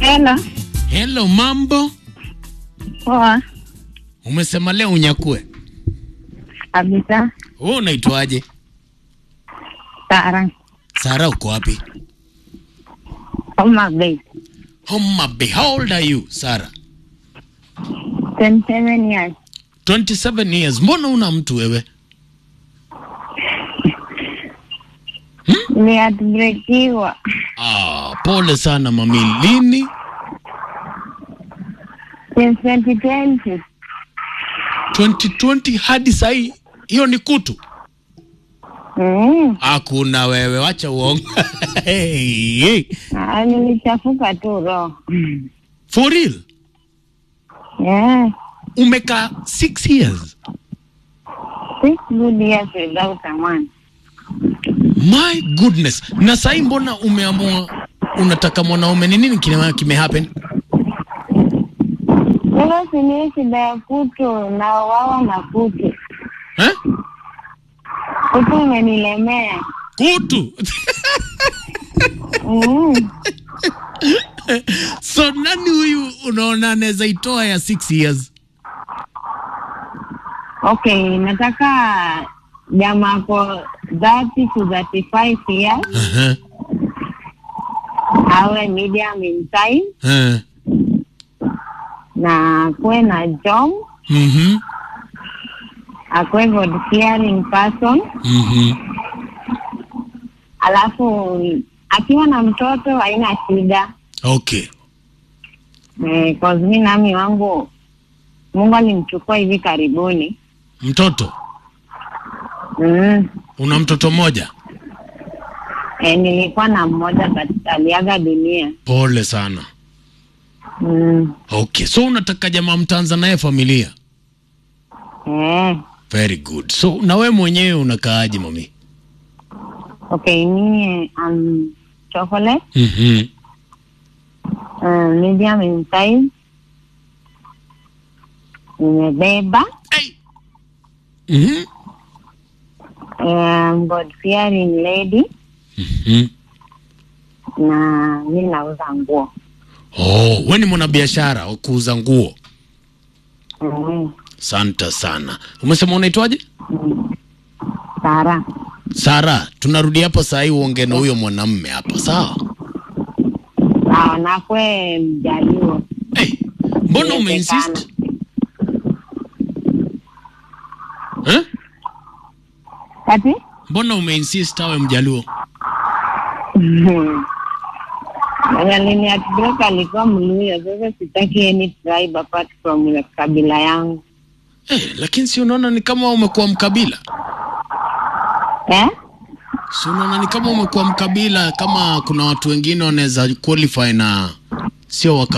Hello. Hello, mambo. Poa. Umesema leo unyakue. Kabisa. Wewe unaitwaje? Sara. Sara, uko wapi? Homa Bay. Homa Bay. How old are you, Sara? 27 years. 27 years. Mbona una mtu wewe? Niatbrekiwa. Ah, pole sana mami. Lini? Since 2020. 2020 hadi sahi. Hiyo ni kutu. Mm. Hakuna wewe, wacha uongo. hey, hey. Ah, nilichafuka tu roho. For real? Yeah. Umekaa 6 years. Six good years without a man. My goodness. Na sahi mbona umeamua unataka mwanaume? Ni nini kime, kime happen? Sasa sini shida ya kutu na wawa na kutu. Eh? Kutu imenilemea. Kutu. Mm. so nani huyu unaona anaweza itoa ya 6 years? Okay, nataka jamaa ko 30 to 35 years Uh-huh. awe medium in size Uh. na kuwe na job Mhm. akuwe God fearing person, Mhm. alafu akiwa na mtoto haina shida Okay. eh, cause mi nami wangu Mungu alimchukua hivi karibuni Mtoto, mm. una mtoto mmoja? eh, nilikuwa na mmoja but aliaga dunia Pole sana. mm. Okay. So unataka jamaa mtaanza naye familia? eh. Very good. So na we mwenyewe unakaaje mami? Okay, mie um, chocolate Mhm. uh, medium in size nimebeba Hey. Mhm. um, God fearing lady Mhm. na mi nauza nguo Oh, we ni mwanabiashara wa kuuza nguo. mm. Santa sana. Umesema unaitwaje? mm. Sara Sara, tunarudi hapo saa hii uongee na huyo mwanamme hapa, sawa? sawa nakwe mjaliwa Hey, mbona umeinsist? Eh? kati Mbona umeinsist awe mjaluo? alini atbreak alikuwa mluya sasa sitaki any tribe apart from kabila yangu Eh, lakini si unaona ni kama umekuwa mkabila? eh? Si unaona ni kama umekuwa mkabila, kama kuna watu wengine wanaweza qualify na sio wa